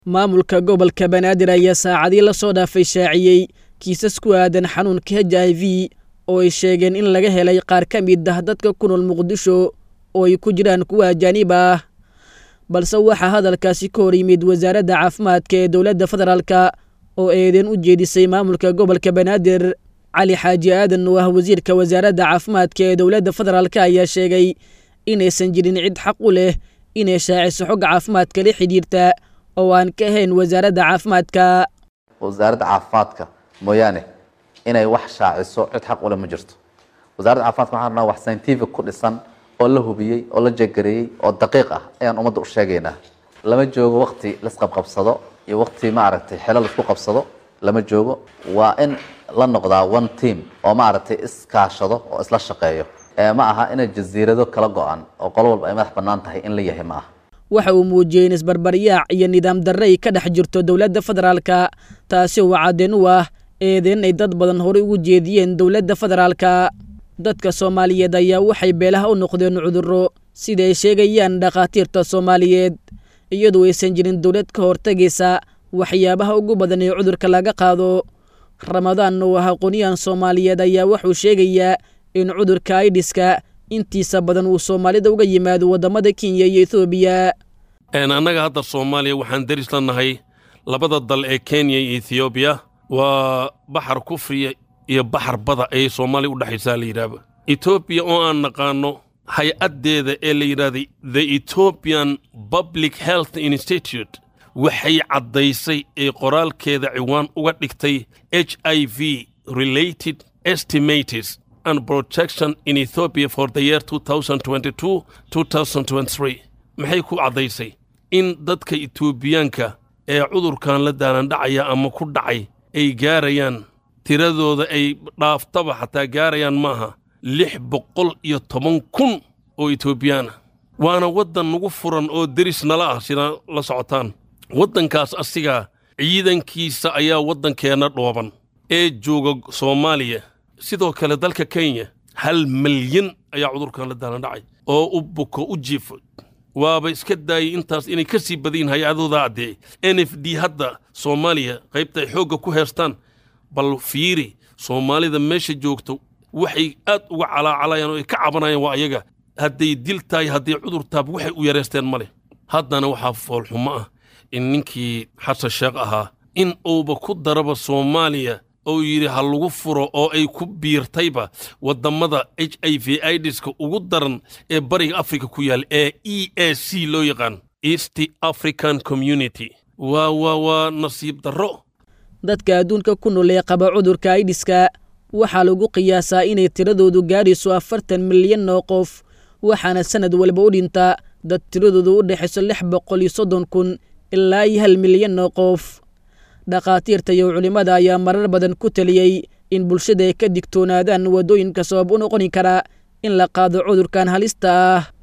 maamulka gobolka banaadir ayaa saacadii la soo dhaafay shaaciyey kiisas ku aadan xanuunka h i v oo ay sheegeen in laga helay qaar ka mid ah dadka ku nool muqdisho oo ay ku jiraan kuwa ajaanib ah balse waxaa hadalkaasi ka hor yimid wasaaradda caafimaadka ee dowladda federaalka oo eedeen u jeedisay maamulka gobolka banaadir cali xaaji aadan oo ah wasiirka wasaaradda caafimaadka ee dowladda federaalka ayaa sheegay inaysan jirin cid xaq u leh inay shaaciso xogga caafimaadka la xidhiirta oo aan ka ahayn wasaaradda caafimaadka wasaaradda caafimaadka mooyaane inay wax shaaciso cid xaq ule ma jirto wasaaradda caafimaadka waxaan rabnaa wax scientific ku dhisan oo la hubiyey oo la jegareeyey oo daqiiq ah ayaan ummadda u sheegaynaa lama joogo wakti laisqabqabsado iyo wakti maaragtay xelo laisku qabsado lama joogo waa in la noqdaa one team oo maaragtay iskaashado oo isla shaqeeyo ma aha inay jasiirado kala go-an oo qolo walba ay madax bannaan tahay in la yahay ma aha waxa uu muujiyey in isbarbaryaac iyo nidaam darre ay ka dhex jirto dowladda federaalka taasi oo caddeen u ah eedeen ay dad badan horey ugu jeediyeen dowladda federaalka dadka soomaaliyeed ayaa waxay beelaha u noqdeen cudurro sida ay sheegayaan dhakhaatiirta soomaaliyeed iyadoo aysan jirin dowlad ka hortagaysa waxyaabaha ugu badan ee cudurka laga qaado ramadaan oo ah aqoonyahan soomaaliyeed ayaa wuxuu sheegayaa in cudurka aidiska intiisa badan uu soomaalida uga yimaado waddamada kenya iyo ethoobiya annaga hadda soomaaliya waxaan deris la nahay labada dal ee kenya iyo ethoobiya waa baxar kufriya iyo baxar bada ayay soomaaliya u dhexaysaa la yidhaahba etoobiya oo aan naqaanno hay-addeeda ee la yidhahday the ethoobian public health institute waxay caddaysay ee qoraalkeeda ciwaan uga dhigtay h i v related estimates and protection in ethiopia for the year 2022-2023 maxay ku caddaysay in dadka etoobiyaanka ee cudurkan la daalandhacaya ama ku dhacay ay gaarayaan tiradooda ay dhaaftaba xataa gaarayaan maaha lix boqol iyo toban kun oo etoobiyaana waana waddan nagu furan oo deris nala ah sida la socotaan waddankaas asigaa ciidankiisa ayaa waddankeenna dhooban ee jooga soomaaliya sidoo kale dalka kenya hal malyan ayaa cudurkan la daalandhacay oo u buko u jiifo waaba iska daayay intaas inay ka sii badayin hay-adooda addee n f d hadda soomaaliya qaybta ay xoogga ku heestaan bal fiiri soomaalida meesha joogto waxay aad uga calaacalayaan oo ay ka cabanayaan waa ayaga hadday dil tahay hadday cudur taab waxay u yareysteen ma leh haddana waxaa foolxumo ah in ninkii xasan sheekh ahaa in uuba ku daraba soomaaliya oo yidhi ha lagu furo oo ay ku biirtayba waddammada h i v idiska ugu daran ee bariga afrika ku yaal ee e a c loo yaqaan east african community waa waa waa nasiib darro dadka adduunka ku nool ee qaba cudurka aidiska waxaa lagu qiyaasaa inay tiradoodu gaadhayso afartan milyan oo qof waxaana sannad walba u dhintaa dad tiradoodu u dhexayso lix boqol iyo soddon kun ilaa iyo hal milyan oo qof dhakhaatiirta iyo culimmada ayaa marar badan ku taliyey in bulshada ay ka digtoonaadaan waddooyinka sabab u noqoni kara in la qaado cudurkan halista ah